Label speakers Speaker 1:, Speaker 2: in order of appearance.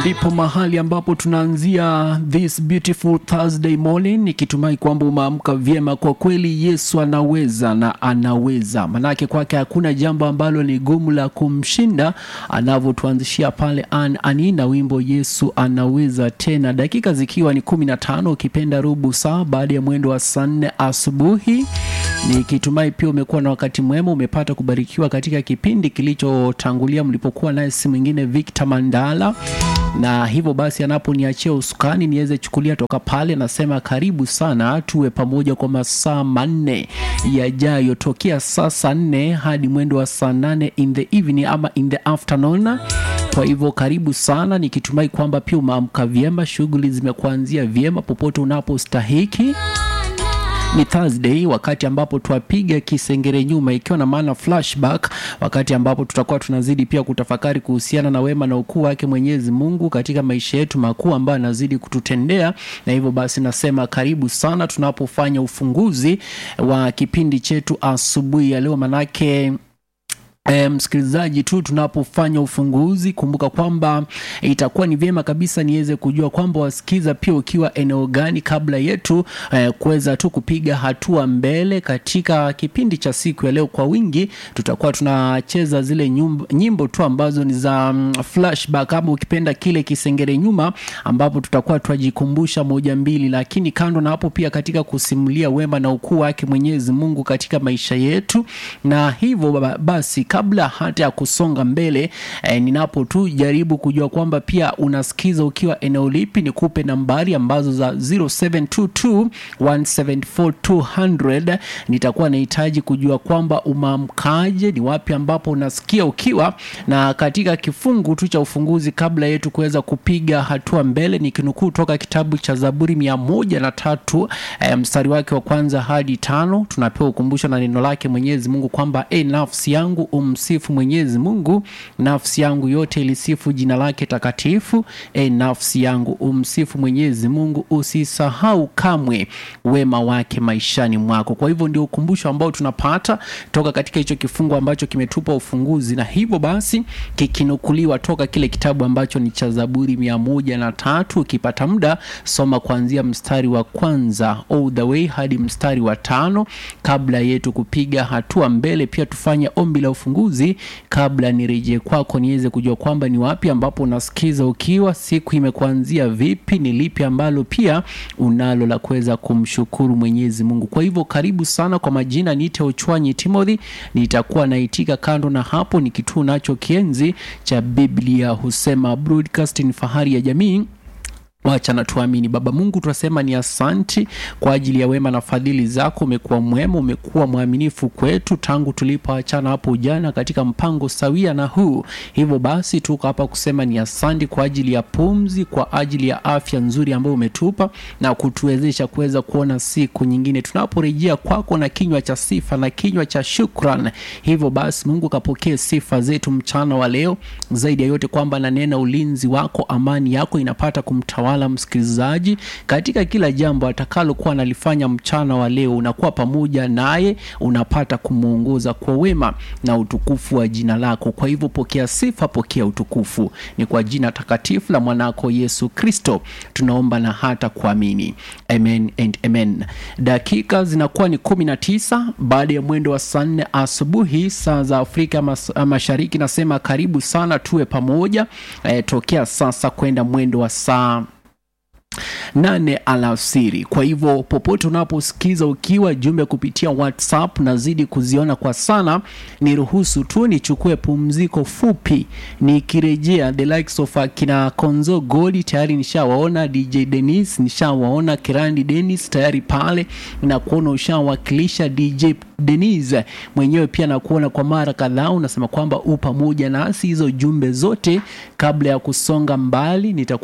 Speaker 1: ndipo mahali ambapo tunaanzia this beautiful Thursday morning, nikitumai kwamba umeamka vyema. Kwa kweli Yesu anaweza na anaweza, manake kwake hakuna jambo ambalo ni gumu la kumshinda, anavyotuanzishia pale an anina wimbo Yesu anaweza tena, dakika zikiwa ni kumi na tano ukipenda robo saa baada ya mwendo wa saa nne asubuhi nikitumai pia umekuwa na wakati mwema, umepata kubarikiwa katika kipindi kilichotangulia mlipokuwa naye si mwingine Victor Mandala, na hivyo basi anaponiachia usukani niweze chukulia toka pale, nasema karibu sana, tuwe pamoja kwa masaa manne yajayo, tokea saa saa nne hadi mwendo wa saa nane in the evening ama in the afternoon. Kwa hivyo karibu sana, nikitumai kwamba pia umeamka vyema, shughuli zimekuanzia vyema popote unapostahiki ni Thursday, wakati ambapo twapiga kisengere nyuma, ikiwa na maana flashback, wakati ambapo tutakuwa tunazidi pia kutafakari kuhusiana na wema na ukuu wake Mwenyezi Mungu katika maisha yetu makuu ambayo anazidi kututendea. Na hivyo basi nasema karibu sana tunapofanya ufunguzi wa kipindi chetu asubuhi ya leo, manake E, msikilizaji tu tunapofanya ufunguzi, kumbuka kwamba itakuwa ni vyema kabisa niweze kujua kwamba wasikiza pia ukiwa eneo gani, kabla yetu e, kuweza tu kupiga hatua mbele katika kipindi cha siku ya leo. Kwa wingi tutakuwa tunacheza zile nyumbo, nyimbo tu ambazo ni za mm, flashback ama ukipenda kile kisengere nyuma, ambapo tutakuwa twajikumbusha moja mbili, lakini kando na hapo pia katika kusimulia wema na ukuu wake Mwenyezi Mungu katika maisha yetu, na hivyo basi kabla hata ya kusonga mbele eh, ninapo tu jaribu kujua kwamba pia unasikiza ukiwa eneo lipi, nikupe nambari ambazo za 0722 174 nitakuwa nahitaji kujua kwamba umeamkaje, ni wapi ambapo unasikia ukiwa, na katika kifungu tu cha ufunguzi kabla yetu kuweza kupiga hatua mbele, nikinukuu toka kitabu cha Zaburi mia moja na tatu eh, mstari wake wa kwanza hadi tano tunapewa ukumbusho na neno lake Mwenyezi Mungu kwamba e, nafsi yangu umsifu Mwenyezi Mungu, nafsi yangu yote ilisifu jina lake takatifu. E, nafsi yangu umsifu Mwenyezi Mungu, usisahau kamwe wema wake maishani mwako. Kwa hivyo ndio ukumbusho ambao tunapata toka katika hicho kifungu ambacho kimetupa ufunguzi, na hivyo basi kikinukuliwa toka kile kitabu ambacho ni cha Zaburi mia moja na tatu. Ukipata muda soma kuanzia mstari wa kwanza all the way hadi mstari wa tano kabla yetu kupiga hatua mbele. Pia tufanye ombi la ufunguzi kabla nirejee kwako niweze kujua kwamba ni wapi ambapo unasikiza ukiwa, siku imekuanzia vipi, ni lipi ambalo pia unalo la kuweza kumshukuru Mwenyezi Mungu. Kwa hivyo karibu sana. Kwa majina niite Ochwanyi Timothy, nitakuwa naitika. Kando na hapo ni kituo nacho kienzi cha Biblia husema broadcasting, fahari ya jamii Wacha na tuamini. Baba Mungu, tunasema ni asanti kwa ajili ya wema na fadhili zako. Umekuwa mwema, umekuwa mwaminifu kwetu tangu tulipoachana hapo jana katika mpango sawia na huu. Hivyo basi tuko hapa kusema ni asanti kwa ajili ya pumzi, kwa ajili ya afya nzuri ambayo umetupa na kutuwezesha kuweza kuona siku nyingine tunaporejea kwako na kinywa cha sifa na kinywa cha shukran. Hivyo basi Mungu kapokee sifa zetu mchana wa leo, zaidi ya yote kwamba nanena ulinzi wako, amani yako inapata kumtawala msikilizaji katika kila jambo atakalokuwa analifanya mchana wa leo, unakuwa pamoja naye, unapata kumwongoza kwa wema na utukufu wa jina lako. Kwa hivyo pokea sifa, pokea utukufu, ni kwa jina takatifu la mwanako Yesu Kristo tunaomba na hata kuamini, amen and amen. Dakika zinakuwa ni kumi na tisa baada ya mwendo wa saa nne asubuhi saa za Afrika mas Mashariki. Nasema karibu sana, tuwe pamoja e, tokea sasa kwenda mwendo wa saa nane alasiri. Kwa hivyo popote unaposikiza ukiwa jumbe kupitia WhatsApp, nazidi kuziona kwa sana. Niruhusu tu nichukue pumziko fupi, nikirejea the likes of akina Konzo Godi tayari nishawaona, DJ Dennis nishawaona, Kirandi Dennis tayari pale na kuona ushawakilisha DJ Denise mwenyewe pia nakuona kwa mara kadhaa, unasema kwamba u pamoja nasi. Hizo jumbe zote kabla ya kusonga mbali nitakuwa